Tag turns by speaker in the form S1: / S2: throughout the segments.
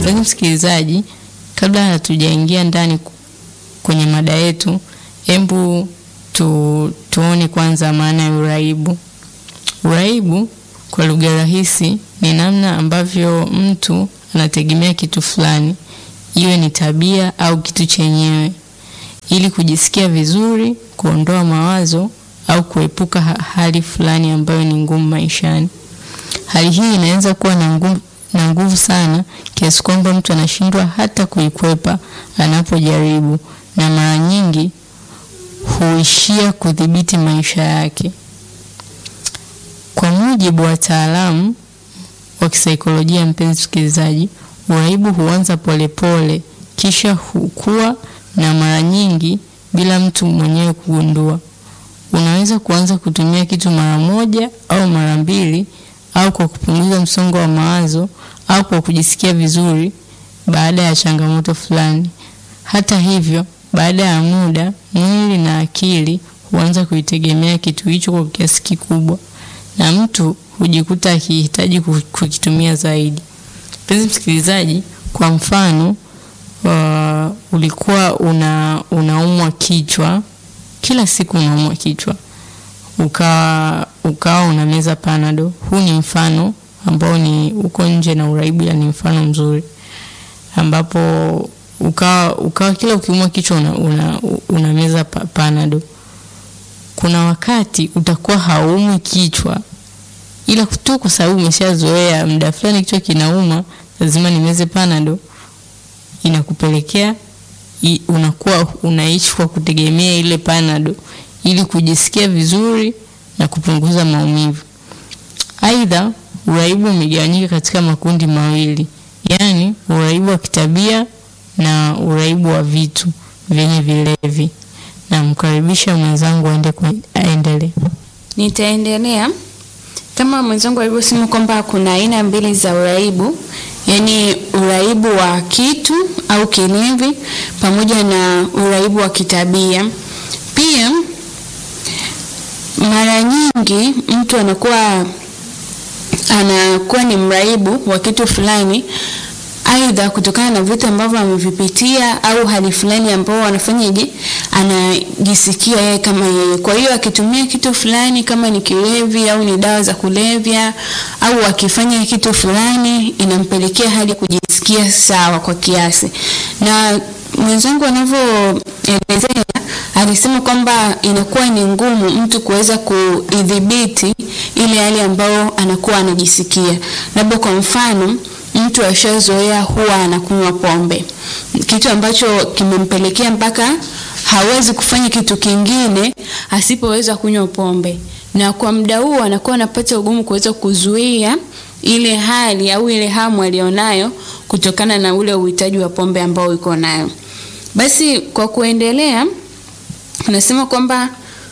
S1: Mpenzi msikilizaji, kabla hatujaingia ndani kwenye mada yetu, hebu tu, tuone kwanza maana ya uraibu. Uraibu kwa lugha rahisi ni namna ambavyo mtu anategemea kitu fulani, iwe ni tabia au kitu chenyewe, ili kujisikia vizuri, kuondoa mawazo au kuepuka hali fulani ambayo ni ngumu maishani. Hali hii inaweza kuwa na nguvu na nguvu sana kiasi kwamba mtu anashindwa hata kuikwepa anapojaribu, na mara nyingi huishia kudhibiti maisha yake. Kwa mujibu wa wataalamu wa kisaikolojia, mpenzi msikilizaji, uraibu huanza polepole, kisha hukua na mara nyingi bila mtu mwenyewe kugundua. Unaweza kuanza kutumia kitu mara moja au mara mbili au kwa kupunguza msongo wa mawazo au kwa kujisikia vizuri baada ya changamoto fulani. Hata hivyo, baada ya muda, mwili na akili huanza kuitegemea kitu hicho kwa kiasi kikubwa, na mtu hujikuta akihitaji kukitumia zaidi. Mpenzi msikilizaji, kwa mfano uh, ulikuwa una unaumwa kichwa kila siku, unaumwa kichwa ukawa ukawa unameza panado. Huu ni mfano ambao ni uko nje na uraibu, ni mfano mzuri ambapo ukawa ukawa kila ukiumwa kichwa una, una, unameza pa, panado. Kuna wakati utakuwa haumwi kichwa, ila tu kwa sababu umeshazoea muda fulani kichwa kinauma, lazima nimeze panado, inakupelekea unakuwa unaishi kwa kutegemea ile panado ili kujisikia vizuri na kupunguza maumivu. Aidha, uraibu umegawanyika katika makundi mawili, yaani uraibu wa kitabia na uraibu wa vitu vyenye vilevi. Namkaribisha mwenzangu aende aendelee.
S2: Nitaendelea kama mwenzangu alivyosema kwamba kuna aina mbili za uraibu, yaani uraibu wa kitu au kilevi pamoja na uraibu wa kitabia. Pia mara nyingi mtu anakuwa anakuwa ni mraibu wa kitu fulani, aidha kutokana na vitu ambavyo amevipitia au hali fulani ambao anafanyaje, anajisikia yeye kama yeye. Kwa hiyo akitumia kitu fulani, kama ni kilevi au ni dawa za kulevya, au akifanya kitu fulani, inampelekea hadi kujisikia sawa kwa kiasi. Na mwenzangu anavyoelezea alisema kwamba inakuwa ni ngumu mtu kuweza kuidhibiti ile hali ambayo anakuwa anajisikia. Labda kwa mfano, mtu ashazoea huwa anakunywa pombe, kitu ambacho kimempelekea mpaka hawezi kufanya kitu kingine asipoweza kunywa pombe, na kwa muda huo anakuwa anapata ugumu kuweza kuzuia ile hali au ile hamu alionayo kutokana na ule uhitaji wa pombe ambao iko nayo. Basi kwa kuendelea Anasema kwamba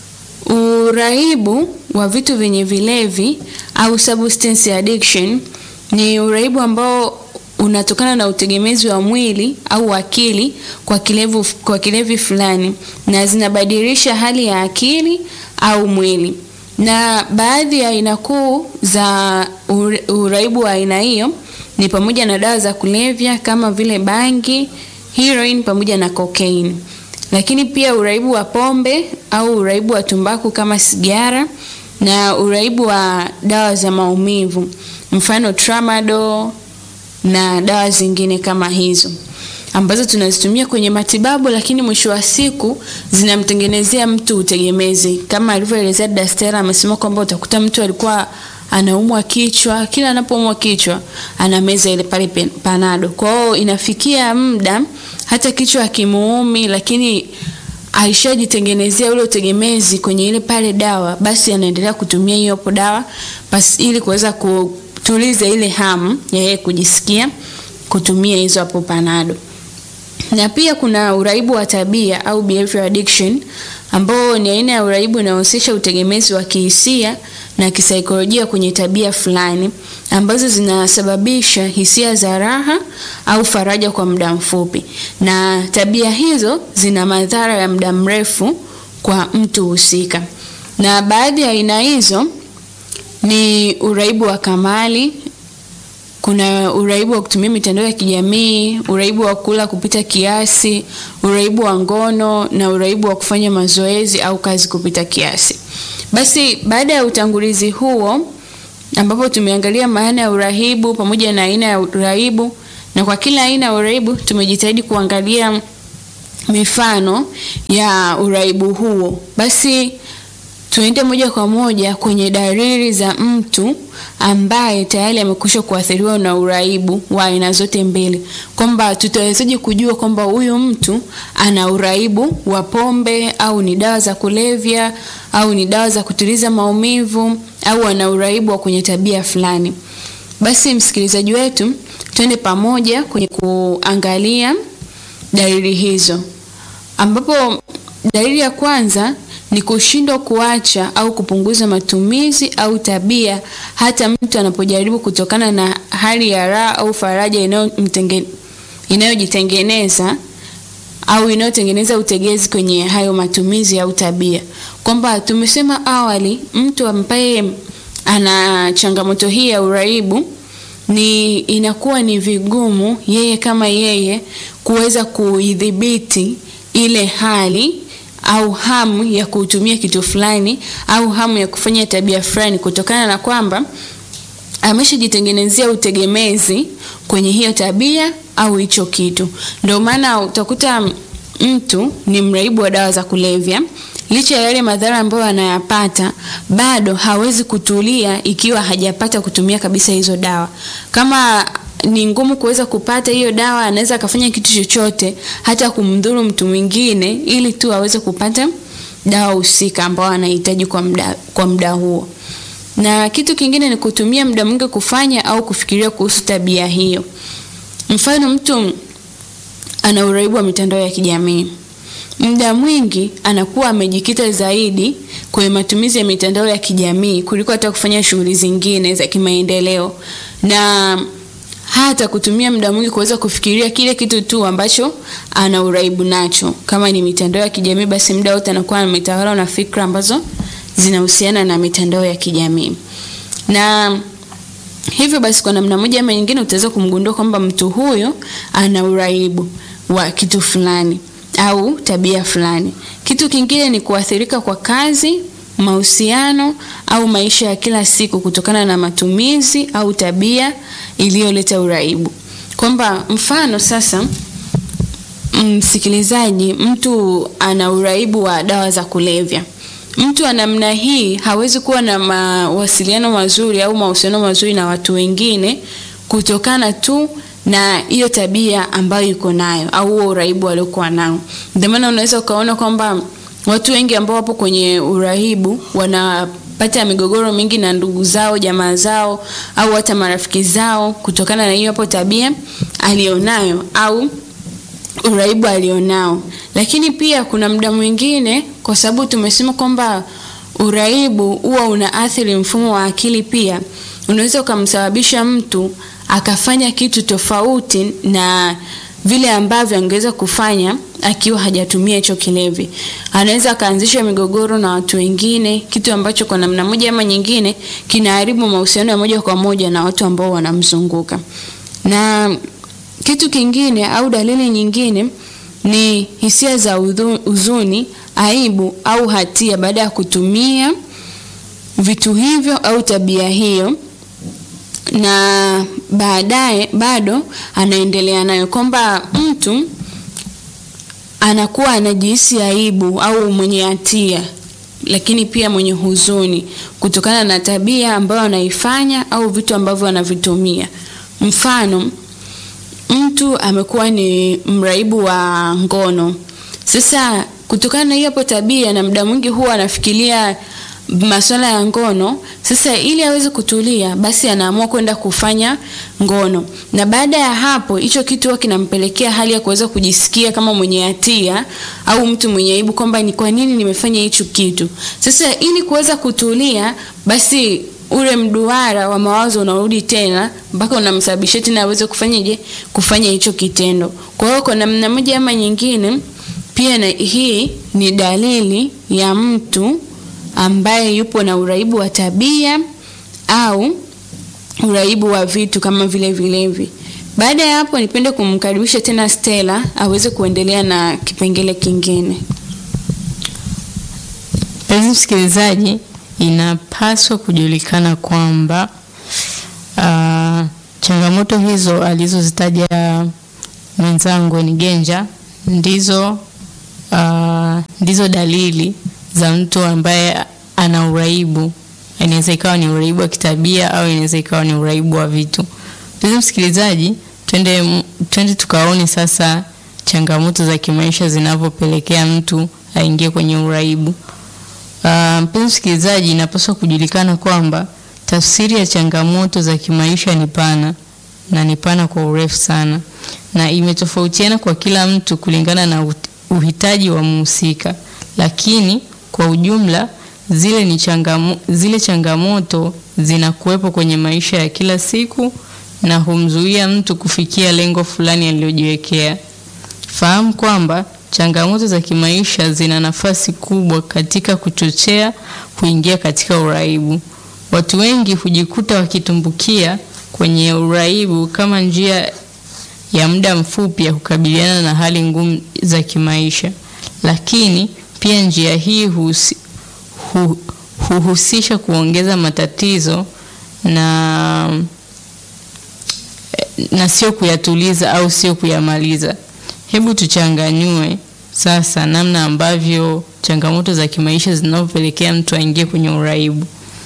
S2: uraibu wa vitu vyenye vilevi au substance addiction ni uraibu ambao unatokana na utegemezi wa mwili au akili kwa kilevu, kwa kilevi fulani na zinabadilisha hali ya akili au mwili. Na baadhi ya aina kuu za uraibu wa aina hiyo ni pamoja na dawa za kulevya kama vile bangi, heroin pamoja na cocaine lakini pia uraibu wa pombe au uraibu wa tumbaku kama sigara na uraibu wa dawa za maumivu mfano tramadol na dawa zingine kama hizo ambazo tunazitumia kwenye matibabu, lakini mwisho wa siku zinamtengenezea mtu utegemezi. Kama alivyoelezea Dastera, amesema kwamba utakuta mtu alikuwa anaumwa kichwa, kila anapoumwa kichwa anameza ile pale panado. Kwa hiyo inafikia muda hata kichwa hakimuumi, lakini aishajitengenezea ule utegemezi kwenye ile pale dawa, basi anaendelea kutumia hiyo hapo dawa basi ili kuweza kutuliza ile hamu ya yeye kujisikia kutumia hizo hapo panado. Na pia kuna uraibu wa tabia au behavior addiction ambao ni aina ya uraibu unaohusisha utegemezi wa kihisia na kisaikolojia kwenye tabia fulani ambazo zinasababisha hisia za raha au faraja kwa muda mfupi, na tabia hizo zina madhara ya muda mrefu kwa mtu husika. Na baadhi ya aina hizo ni uraibu wa kamali kuna uraibu wa kutumia mitandao ya kijamii, uraibu wa kula kupita kiasi, uraibu wa ngono na uraibu wa kufanya mazoezi au kazi kupita kiasi. Basi baada ya utangulizi huo ambapo tumeangalia maana ya urahibu pamoja na aina ya uraibu, na kwa kila aina ya uraibu tumejitahidi kuangalia mifano ya uraibu huo. Basi tuende moja kwa moja kwenye dalili za mtu ambaye tayari amekwisha kuathiriwa na uraibu wa aina zote mbili, kwamba tutawezaje kujua kwamba huyu mtu ana uraibu wa pombe au ni dawa za kulevya au ni dawa za kutuliza maumivu au ana uraibu wa kwenye tabia fulani. Basi msikilizaji wetu, twende pamoja kwenye kuangalia dalili hizo, ambapo dalili ya kwanza ni kushindwa kuacha au kupunguza matumizi au tabia hata mtu anapojaribu kutokana na hali ya raha au faraja inayojitengeneza au inayotengeneza utegezi kwenye hayo matumizi au tabia. Kwamba tumesema awali, mtu ambaye ana changamoto hii ya uraibu ni inakuwa ni vigumu yeye kama yeye kuweza kuidhibiti ile hali au hamu ya kutumia kitu fulani au hamu ya kufanya tabia fulani kutokana na kwamba ameshajitengenezea utegemezi kwenye hiyo tabia au hicho kitu. Ndio maana utakuta mtu ni mraibu wa dawa za kulevya, licha ya yale madhara ambayo anayapata, bado hawezi kutulia ikiwa hajapata kutumia kabisa hizo dawa. Kama ni ngumu kuweza kupata hiyo dawa, anaweza akafanya kitu chochote, hata kumdhuru mtu mwingine, ili tu aweze kupata dawa husika ambayo anahitaji kwa muda kwa muda huo. Na kitu kingine ni kutumia muda mwingi kufanya au kufikiria kuhusu tabia hiyo. Mfano, mtu ana uraibu wa mitandao ya kijamii, muda mwingi anakuwa amejikita zaidi kwenye matumizi ya mitandao ya kijamii kuliko hata kufanya shughuli zingine za kimaendeleo na hata kutumia muda mwingi kuweza kufikiria kile kitu tu ambacho ana uraibu nacho. Kama ni mitandao ya kijamii, basi muda wote anakuwa ametawala na fikra ambazo zinahusiana na mitandao ya kijamii, na hivyo basi, kwa namna moja ama nyingine, utaweza kumgundua kwamba mtu huyo ana uraibu wa kitu fulani au tabia fulani. Kitu kingine ni kuathirika kwa kazi mahusiano au maisha ya kila siku kutokana na matumizi au tabia iliyoleta uraibu. Kwamba mfano sasa, msikilizaji, mtu ana uraibu wa dawa za kulevya. Mtu wa namna hii hawezi kuwa na mawasiliano mazuri au mahusiano mazuri na watu wengine kutokana tu na hiyo tabia ambayo yuko nayo au huo uraibu aliokuwa nao. Ndio maana unaweza ukaona kwamba watu wengi ambao wapo kwenye uraibu wanapata migogoro mingi na ndugu zao, jamaa zao au hata marafiki zao kutokana na hiyo hapo tabia alionayo au uraibu alionao. Lakini pia kuna muda mwingine, kwa sababu tumesema kwamba uraibu huwa unaathiri mfumo wa akili, pia unaweza ukamsababisha mtu akafanya kitu tofauti na vile ambavyo angeweza kufanya akiwa hajatumia hicho kilevi. Anaweza akaanzisha migogoro na watu wengine, kitu ambacho kwa namna moja ama nyingine kinaharibu mahusiano ya moja kwa moja na watu ambao wanamzunguka. Na kitu kingine au dalili nyingine ni hisia za huzuni, aibu au hatia baada ya kutumia vitu hivyo au tabia hiyo na baadaye bado anaendelea nayo, kwamba mtu anakuwa anajihisi aibu au mwenye hatia, lakini pia mwenye huzuni kutokana na tabia ambayo anaifanya au vitu ambavyo anavitumia. Mfano, mtu amekuwa ni mraibu wa ngono. Sasa kutokana na hiyo hapo tabia, na muda mwingi huwa anafikiria masuala ya ngono. Sasa ili aweze kutulia, basi anaamua kwenda kufanya ngono, na baada ya hapo hicho kitu huwa kinampelekea hali ya kuweza kujisikia kama mwenye hatia au mtu mwenye aibu, kwamba ni kwa nini nimefanya hicho kitu. Sasa ili kuweza kutulia, basi ule mduara wa mawazo unarudi tena mpaka unamsababishia tena aweze kufanyaje, kufanya hicho kitendo. Kwa hiyo kwa namna moja ama nyingine, pia na hii ni dalili ya mtu ambaye yupo na uraibu wa tabia au uraibu wa vitu kama vile vilevi. Baada ya hapo, nipende kumkaribisha tena Stella aweze kuendelea na kipengele kingine.
S1: Mpenzi msikilizaji, inapaswa kujulikana kwamba uh, changamoto hizo alizozitaja mwenzangu ni Genja ndizo uh, ndizo dalili za mtu ambaye ana uraibu. Inaweza ikawa ni uraibu wa kitabia au inaweza ikawa ni uraibu wa vitu. Mpenzi msikilizaji, twende twende tukaone sasa changamoto za kimaisha zinavyopelekea mtu aingie kwenye uraibu. Uh, mpenzi msikilizaji, inapaswa kujulikana kwamba tafsiri ya changamoto za kimaisha ni pana na ni pana kwa urefu sana, na imetofautiana kwa kila mtu kulingana na uhitaji wa mhusika, lakini kwa ujumla zile ni changamo, zile changamoto zinakuwepo kwenye maisha ya kila siku na humzuia mtu kufikia lengo fulani alilojiwekea. Fahamu kwamba changamoto za kimaisha zina nafasi kubwa katika kuchochea kuingia katika uraibu. Watu wengi hujikuta wakitumbukia kwenye uraibu kama njia ya muda mfupi ya kukabiliana na hali ngumu za kimaisha, lakini pia njia hii husi, hu, huhusisha kuongeza matatizo na na sio kuyatuliza au sio kuyamaliza. Hebu tuchanganyue sasa namna ambavyo changamoto za kimaisha zinavyopelekea mtu aingie kwenye uraibu.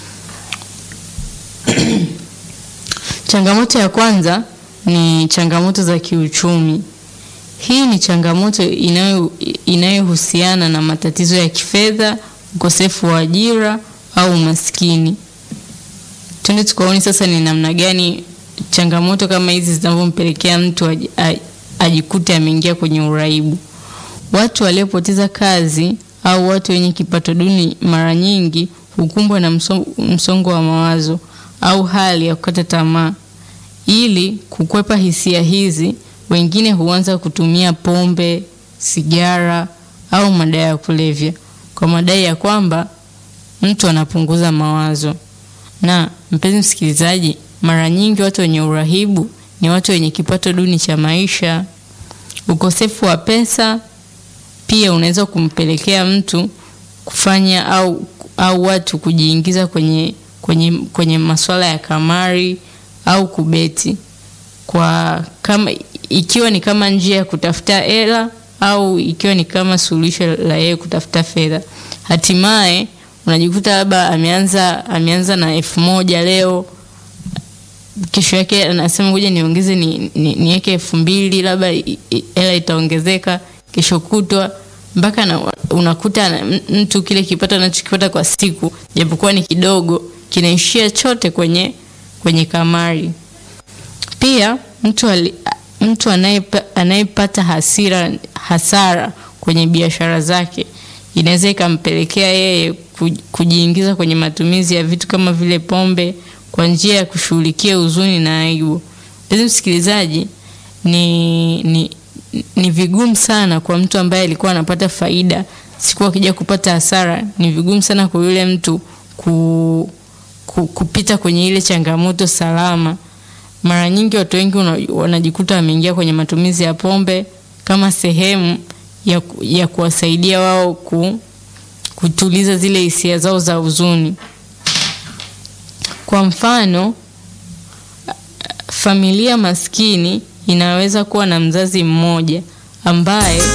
S1: Changamoto ya kwanza ni changamoto za kiuchumi. Hii ni changamoto inayo inayohusiana na matatizo ya kifedha, ukosefu wa ajira au umaskini. Twende tukaone sasa ni namna gani changamoto kama hizi zinavyompelekea mtu aj, aj, ajikute ameingia kwenye uraibu. Watu waliopoteza kazi au watu wenye kipato duni mara nyingi hukumbwa na msongo wa mawazo au hali ya kukata tamaa. Ili kukwepa hisia hizi, wengine huanza kutumia pombe, sigara au madawa ya kulevya kwa madai ya kwamba mtu anapunguza mawazo. Na mpenzi msikilizaji, mara nyingi watu wenye urahibu ni watu wenye kipato duni cha maisha. Ukosefu wa pesa pia unaweza kumpelekea mtu kufanya au, au watu kujiingiza kwenye, kwenye, kwenye masuala ya kamari au kubeti kwa kama ikiwa ni kama njia ya kutafuta hela au ikiwa ni kama suluhisho la yeye kutafuta fedha. Hatimaye unajikuta labda ameanza ameanza na elfu moja leo, kesho yake anasema ngoja niongeze niweke ni, ni elfu mbili labda hela itaongezeka kesho kutwa mpaka na, unakuta mtu kile kipato anachokipata kwa siku japokuwa ni kidogo kinaishia chote kwenye kwenye kamari. Pia mtu ali, mtu anayepata hasira hasara kwenye biashara zake inaweza ikampelekea yeye kujiingiza kwenye matumizi ya vitu kama vile pombe kwa njia ya kushughulikia huzuni na aibu. Mpenzi msikilizaji, ni, ni ni vigumu sana kwa mtu ambaye alikuwa anapata faida, siku akija kupata hasara, ni vigumu sana kwa yule mtu ku, ku, kupita kwenye ile changamoto salama. Mara nyingi watu wengi wanajikuta wameingia kwenye matumizi ya pombe kama sehemu ya, ya kuwasaidia wao ku, kutuliza zile hisia zao za huzuni. Kwa mfano, familia maskini inaweza kuwa na mzazi mmoja ambaye